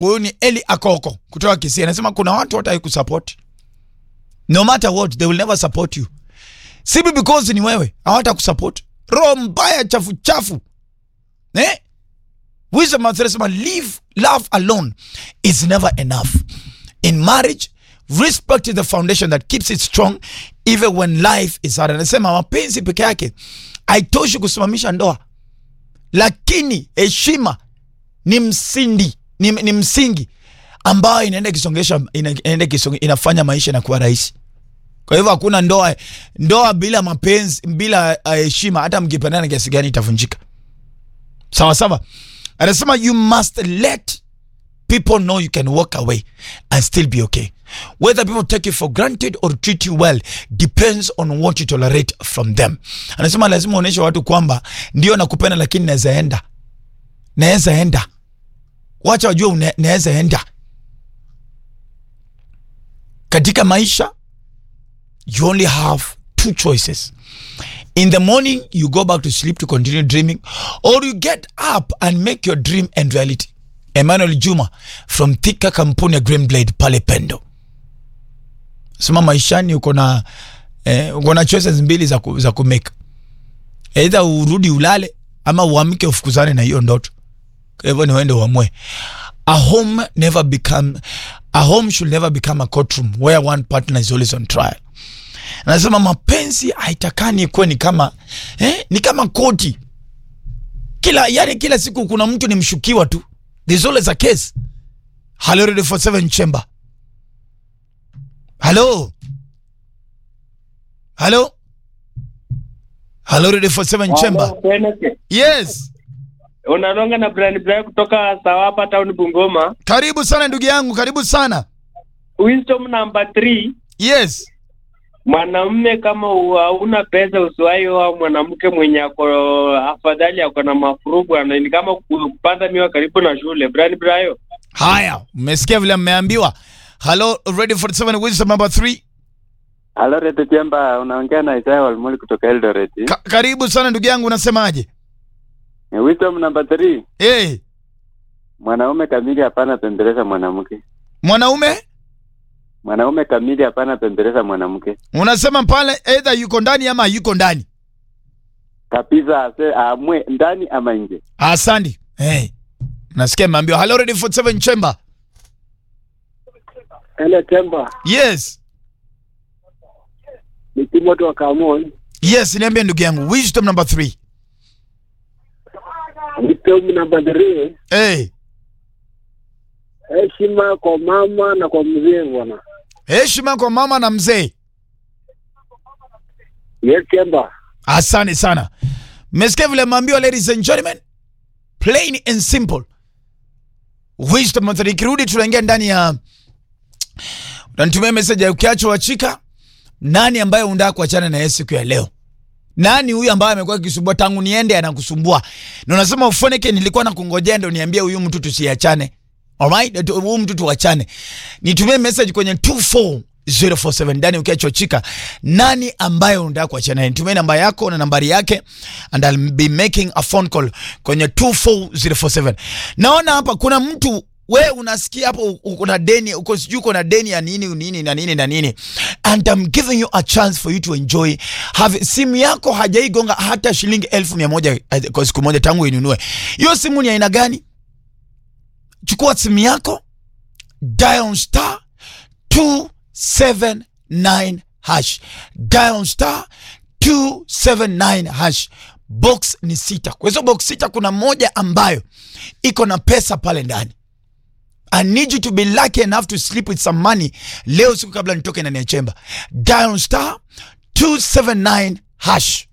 huyu ni eli akoko kutoka kisii anasema kuna watu hata kusupport no matter what they will never support you sibi because ni wewe hawata kusupport roho mbaya chafu chafu eh? wisdom anasema leave love alone is never enough in marriage respect is the foundation that keeps it strong even when life is hard anasema mapenzi peke yake haitoshi kusimamisha ndoa lakini heshima ni msindi ni, ni msingi ambayo inaenda ikisongesha ina, inaenda ikisonge, inafanya maisha inakuwa rahisi kwa hivyo hakuna ndoa ndoa bila mapenzi bila uh, heshima hata mkipendana kiasi gani itavunjika sawa sawa anasema you must let people know you can walk away and still be okay whether people take you for granted or treat you well depends on what you tolerate from them anasema lazima uonyeshe watu kwamba ndio nakupenda lakini naweza enda naweza enda wacha wajue une- naweza enda katika maisha you only have two choices in the morning you go back to sleep to continue dreaming or you get up and make your dream and reality emmanuel juma from thika kampuni ya green blade pale pendo sema maishani uko na eh, uko na choices mbili za, ku, za kumake eidha urudi ulale ama uamke ufukuzane na hiyo ndoto kwa hivyo ni uende uamue a home never become a home should never become a courtroom where one partner is always on trial anasema mapenzi haitakani ikuwe ni kama eh, ni kama koti kila yani kila siku kuna mtu ni mshukiwa tu there's always a case hello radio for seven chamber hello hello hello radio for seven chamber yes unalonga na Brian Brian kutoka Sawapa town Bungoma. karibu sana ndugu yangu karibu sana Wisdom number 3 yes mwanamume kama hauna pesa usiwahi oa mwanamke mwenye ako afadhali ako na mafurugu ana- ni kama kupanda miwa karibu na shule. Brian Brian. haya mmesikia vile mmeambiwa hello radio 47 wisdom number 3 Halo Reto Chemba, unaongea na Isaya Walmuli kutoka Eldoret. Ka karibu sana ndugu yangu unasemaje Ni Wisdom number 3. hey, Mwanaume kamili hapana pembeleza mwanamke. mwanaume Mwanaume kamili hapana pembeleza mwanamke. unasema pale either yuko ndani ama yuko ndani Kabisa ase amwe ndani ama nje. asandi hey. nasikia mmeambiwa hello radio 47 chamber Ele Temba yes ni Timothy wa Kamoi. yes niambie ndugu yangu wisdom number 3 Wisdom namba three, hey. heshima kwa mama na kwa mzee bwana. heshima kwa mama na mzee Yes Temba. asante sana mmesikia vile mmeambiwa ladies and gentlemen plain and simple wisdom method ikirudi tunaingia ndani ya unanitumia message ya ukiachwa wachika nani ambaye unataka kuachana na yeye siku ya leo nani huyu ambaye amekuwa akisumbua tangu niende anakusumbua na unasema ufoneke nilikuwa nakungojea ndo niambie huyu mtu tusiachane alright Tu- huyu mtu tuachane nitumie message kwenye 24047 ndani ukiachwa chika nani ambaye unataka kuachana naye nitumie namba yako na nambari yake and I'll be making a phone call kwenye 24047 naona hapa kuna mtu we unasikia hapo uko na deni uko sijui uko na deni ya nini nini na nini na nini and I'm giving you a chance for you to enjoy have simu yako hajaigonga hata shilingi elfu mia moja eh, kwa siku moja tangu inunue hiyo simu ni aina gani chukua simu yako dial star 279 hash dial star 279 hash box ni sita kwa hizo box sita kuna moja ambayo iko na pesa pale ndani I need you to be lucky enough to sleep with some money leo siku kabla nitoke ndani ya chemba dial star 279 hash